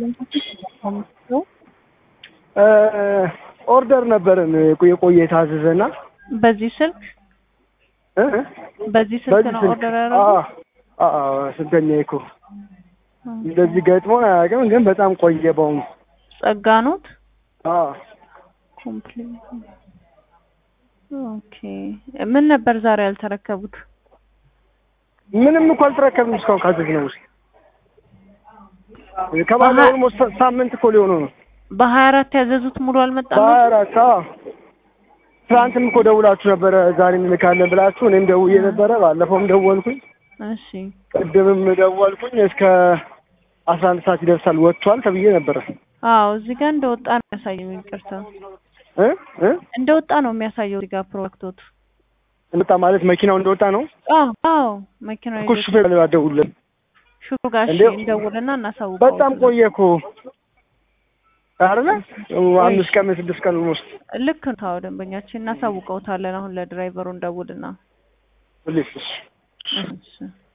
ኦርደር ነበረን የቆየ የታዘዘና በዚህ ስልክ እ? በዚህ ስልክ በዚህ ነው ስልክ ኦርደር ያደረጉት? አዎ፣ አዎ፣ ስንተኛ እኮ እንደዚህ ገጥሞን አያውቅም፣ ግን በጣም ቆየ በአሁኑ ጸጋ ኖት አዎ ኮምፕሊት ኦኬ። ምን ነበር ዛሬ ያልተረከቡት? ምንም እኮ አልተረከብንም እስካሁን ካዘዝነው ውስጥ ከባለ በሀ- ኦልሞስት ሳምንት እኮ ሊሆነው ነው። በሀያ አራት ያዘዙት ሙሉ አልመጣም? በሀያ አራት አዎ። ትናንትም እኮ ደውላችሁ ነበረ ዛሬ እንልካለን ብላችሁ፣ እኔም ደውዬ ነበረ። ባለፈውም ደወልኩኝ፣ እሺ ቅድምም ደወልኩኝ። እስከ አስራ አንድ ሰዓት ይደርሳል ወጥቷል ተብዬ ነበረ አዎ፣ እዚህ ጋር እንደወጣ ነው የሚያሳየው። ይቅርታ እ እ እንደወጣ ነው የሚያሳየው እዚህ ጋር ፕሮዳክቶት። እንደወጣ ማለት መኪናው እንደወጣ ነው አዎ አዎ፣ መኪናው እኮ ሹፌር ደውለን ሹሩ ጋር እሺ፣ እንዴ- እንደውልና እናሳውቀው። በጣም ቆየ እኮ አይደለ? አምስት ቀን ስድስት ቀን ውስጥ ልክ ነው። ታው ደንበኛችን እናሳውቀውታለን። አሁን ለድራይቨሩ እንደውልና ፕሊስ እሺ